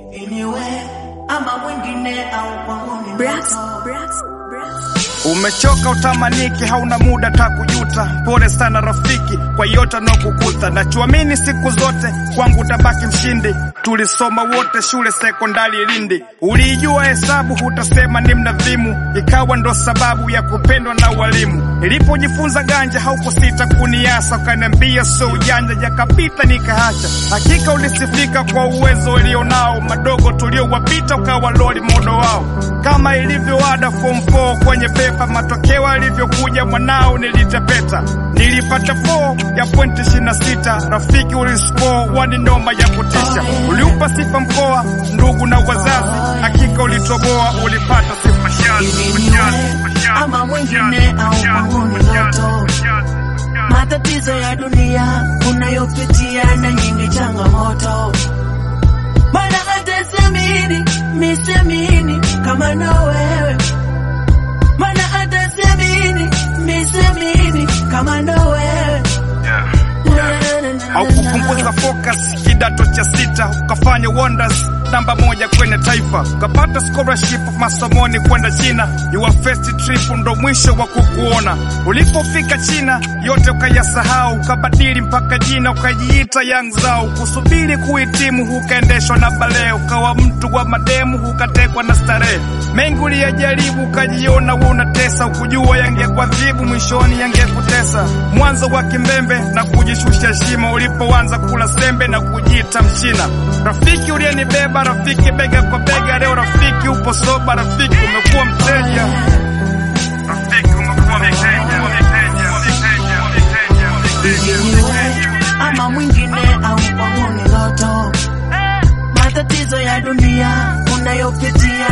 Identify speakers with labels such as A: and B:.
A: iniwe ama mwingine au kwangu ni
B: Brax,
A: ndoto.
B: Brax, Brax.
C: Umechoka utamaniki, hauna muda takujuta. Pole sana rafiki kwa yote anaokukuta, nachuamini siku zote kwangu utabaki mshindi. Tulisoma wote shule sekondari Lindi, uliijua hesabu, hutasema ni mnadhimu, ikawa ndo sababu ya kupendwa na walimu. Nilipojifunza ganja haukusita kuniasa, ukaniambia sio ujanja, jakapita nikaacha. Hakika ulisifika kwa uwezo ulionao, madogo tuliowapita ukawa loli modo wao, kama ilivyoada form 4 kwenye pepa, matokeo alivyokuja mwanao nilitepeta, nilipata 4 ya pointi 26, rafiki uliscore wani noma ya kutisha, uliupa sifa mkoa, ndugu na wazazi, hakika ulitoboa, ulipata sifa shazi,
A: Ili niwe ama mwingine au kwangu ni ndoto. Matatizo ya dunia unayopitia na nyingi changamoto, mana hata siamini misiamini kama na wewe, mana hata siamini misiamini kama na wewe
C: haukupunguza focus kidato cha sita ukafanya wonders namba moja kwenye taifa ukapata scholarship masomoni kwenda China your first trip ndo mwisho wa kukuona ulipofika China yote ukayasahau ukabadili mpaka jina ukajiita Young Zao kusubiri kuhitimu ukaendeshwa na bale ukawa mtu wa mademu ukatekwa na starehe mengi uliyajaribu ukajiona wewe unatesa ukujua yangekuadhibu mwishoni yangekutesa mwanzo wa kimbembe na kujishusha shimo ulipoanza kula sembe na kujiita mchina rafiki uliyenibeba rafiki bega kwa bega leo rafiki upo soba rafiki umekuwa mteja rafiki umekuwa mteja mteja mteja mteja
A: Iniwe ama mwingine au kwangu ni ndoto. Matatizo ya dunia unayopitia